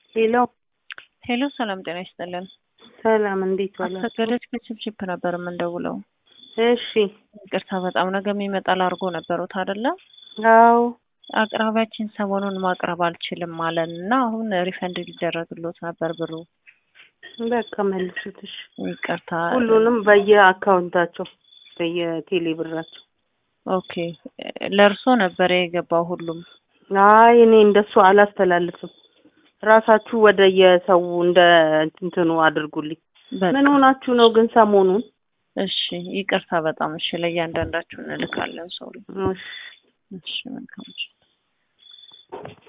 ሄሎ ሄሎ ሰላም ጤና ይስጥልን። ሰላም፣ እንዴት ዋላችሁ? አሰገደች ከችፕችፕ ነበር የምንደውለው። እሺ። ይቅርታ በጣም ነገ የሚመጣል አድርጎ ነበሩት አይደለ? አዎ አቅራቢያችን ሰሞኑን ማቅረብ አልችልም አለን እና አሁን ሪፈንድ ሊደረግሎት ነበር ብሩ። በቃ መልሱት። እሺ። ይቅርታ ሁሉንም በየአካውንታቸው በየቴሌ ብራቸው። ኦኬ ለእርሶ ነበር የገባው ሁሉም? አይ እኔ እንደሱ አላስተላልፍም። ራሳችሁ ወደ የሰው እንደ እንትኑ አድርጉልኝ። በቃ ምን ሆናችሁ ነው ግን ሰሞኑን? እሺ ይቅርታ በጣም እሺ። ለእያንዳንዳችሁ እንልካለን ሰው እሺ እሺ መልካም